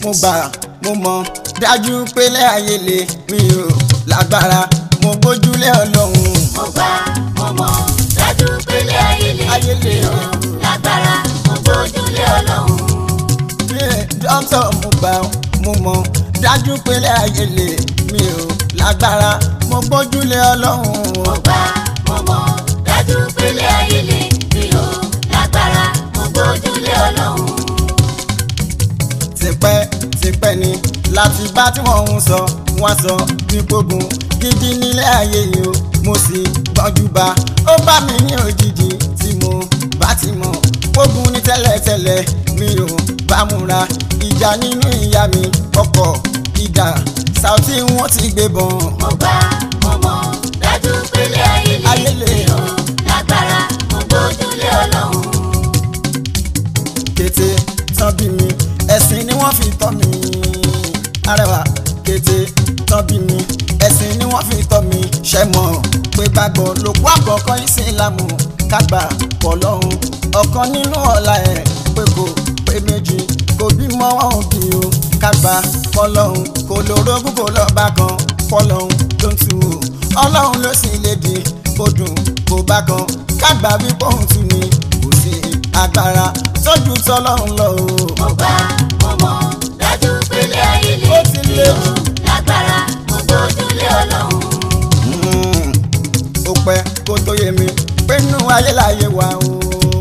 mo gbà mo mọ̀ dájú pélé ayé lè mi ò lágbára mo gbójúlé ọlọ́run mo gbà mo mọ̀ dájú pélé ayé lè Ayé lè. mi ò lágbára mo gbójúlé ọlọ́run. Yeah, dókítà mo gbà mo mọ̀ dájú pélé ayé lè mi ò lágbára mo gbójúlé ọlọ́run mo gbà mo mọ̀ dájú pélé ayé lè mi ò lágbára mo gbójúlé ọlọ́run. tipẹ́ tipẹ́ ni láti bá tí wọ́n ń sọ wọ́n sọ nípogun gidi nílé ayé yìí o mo sì gbọ́njú bá ó bá mi ní òjijì tí mo bá ti mọ̀ ogun ní tẹ́lẹ̀tẹ́lẹ̀ mi ò bá múra ìjà nínú ìyá mi ọkọ̀ ìdá Saoty wọ́n ti gbé bọ̀n. mo gbà mo mọ̀ dájú pélé ayé Ayé lè lè. mi ò lágbára mo gbójúlé ọlọ́run. kété tán bí mi ẹ̀sìn ni wọ́n fi tọ́ mi arẹwà kété tán bí mi ẹ̀sìn ni wọ́n fi tọ́ mi ṣẹ́ mọ̀ pé gbàgbọ́ lòkú àkọ́kọ́ ìsìlámù kágbà pọ̀ lọ́hùn ọ̀kan nínú ọ̀la ẹ̀ pé kò pé méjì kò bímọ wọn ò bí o kágbà pọ̀ lọ́hùn kò lórógún kò lọ́ba kan pọ̀ lọ́hùn ló ń tu o ọlọ́run ló sì lè di kó dùn kó bá kan kágbà wípé òun tún ni kò sí agbára tójú tọlọ́run lọ o. mo gbà mo mọ̀ dájú pélé ayé lè Ó ti mi lé. ò lágbára mo gbójúlé ọlọ́run. Mm, ó pẹ́ kó tó yé mi pé inú ayé láyé wa o.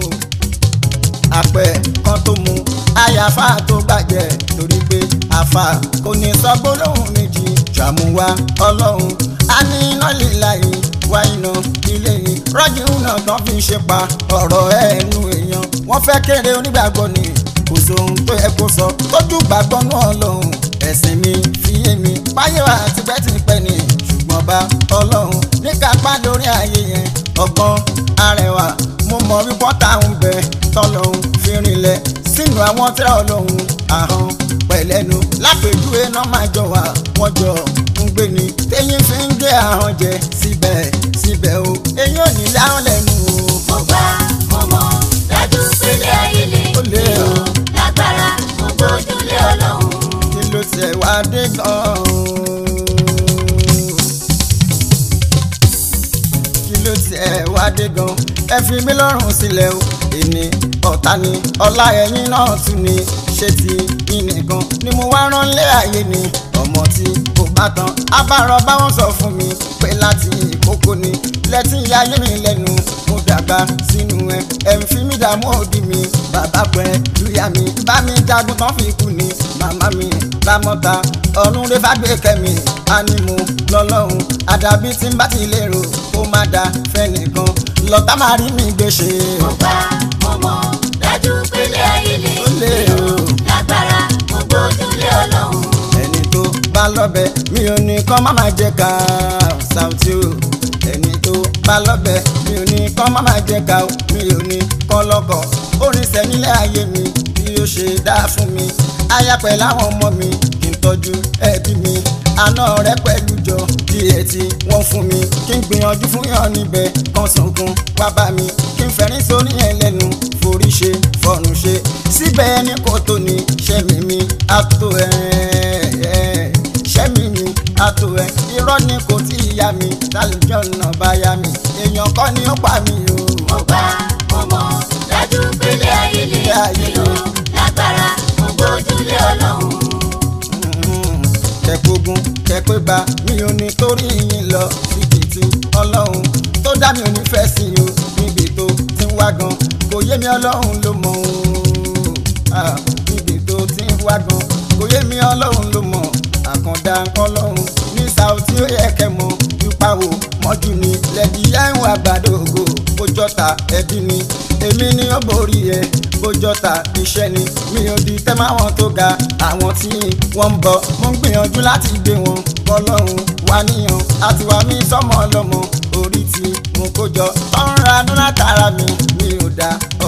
àpẹ kan tó mu àyàfà tó gbàjẹ́ torí pé àfà kò ní sọ gbólóhùn méjì ṣàmúwá ọlọ́run a ní iná líla yìí wá iná ilé yìí rọ́jì náà tán fi ṣe pa ọ̀rọ̀ ẹnu èèyàn wọ́n fẹ́ kéré onígbàgbọ́ ni kò sóhun tó yẹ kó sọ tójú gbàgbọ́ náà lọ́hùn ẹ̀sìn mi fi yé mi báyé wa tipẹ́tipẹ́ ni ṣùgbọ́n bá ọlọ́run ní kápá lórí ayé yẹn ọgbọ́n arẹwà mo mọ̀ wípọ́ táwọn bẹ tọ́lọ́hún fi rinlẹ̀ sínú àwọn tẹ́lẹ̀ ọlọ́hun ahọ́n pẹ̀lẹ́nu lápèjúwe náà máa jọ wà wọ́n jọ ń gbé ni téyín fi ń gbé ahọ́n jẹ síbẹ̀ síbẹ̀ o èyí ò ní láwọn lẹ́nu o. mo gbà mo mọ̀ dájú pélé ayé lè Ó lé mi ò o. lágbára mo gbójúlé ọlọ́run. kí ló tẹ̀ wá dé gan-an. kí ló tẹ̀ wá dé gan-an. ẹ fi mí lọ́rùn sílẹ̀ o. èmi ọ̀tá ni ọlá ẹ̀yìn náà tún ni ṣé ti yín nìkan ni mo wá rán lé ayé ni ọmọ tí kò bá tán abárọ̀ báwọn sọ fún mi pé láti ìkókó ni lẹ́tí ayé mi lẹ́nu mo dàgbà sínú ẹ ẹ̀ ń fi mí dààmú òdì mi bàbá pẹ́ lùyà mi bá mi jagun tán fi kú ni màmá mi lámọ́ta ọ̀run rẹ bá gbé kẹ́mi ánímù lọ́lọ́run àdàbí tí ń bá ti lérò kó má da fẹ́nìkan lọ́tà máa rí mi gbèsè. mo gbà mo mọ̀ dájú pélé ayé lè Ó lé mi ò o. lágbára mo gbójúlé ọlọ́run. ẹni tó bá lọ́bẹ̀ mi ò ní kán má máa jẹ ká Saoty o ẹni tó bá lọ́bẹ̀ mi ò ní kán má máa jẹ ká o mi ò ní kán lọ́kọ̀ orin sẹ́nílẹ̀ ayé mi bí ó ṣe dá fún mi aya pẹ̀lú àwọn ọmọ mi kí n tọ́jú ẹbí mi àná rẹ pẹ̀lú jọ díẹ̀ tí wọ́n fún mi kí n gbìyànjú fún yàn níbẹ̀ kan sunkún wá bá mi kí n fẹ́rín sórí ẹ̀ lẹ́nu forí ṣe fọ̀rùn ṣe síbẹ̀ ẹni kò tó ní ṣẹ́mi mi àtò ẹ̀ ṣẹ́mi mi àtò ẹ̀ irọ́ ni kò tí ì yá mi tálíjọ́ náà bá yá mi èèyàn kọ́ ni ó pa mi o. mo gbà mo mọ̀ dájú pélé ayé lè Pélé ayé mi ò lè. lágbára mo gbójúlé ọlọ́run. kẹ̀kógún kẹ̀pégbà mi ò ní torí yín lọ síbi tí ọlọ́run tó dá mi ò ní fẹ́ sí o níbi tó ti ń wá gan kò yé mi ọlọ́run ló mọ̀ o Ah, níbi tó ti ń wá gan kò yé mi ọlọ́run ló mọ̀ àkàndá ọlọ́run ní Saoty ó yẹ kẹ́ mọ̀ yípa wò mọ́jú ni lẹ́dí yẹ́hùn àgbàdo ògo bójọ́ta ẹbí ni èmi ni ó borí ẹ bójọ́ta iṣẹ́ ni mi ò di tẹ́ máwọn tó ga àwọn tí wọ́n ń bọ̀ mo ń gbìyànjú láti gbé wọn bọ́lọ́run wá níyàn àti wá mi sọ́mọ ọlọ́mọ orí tí mo kó jọ tọ́nra dún látara mi mi ò dá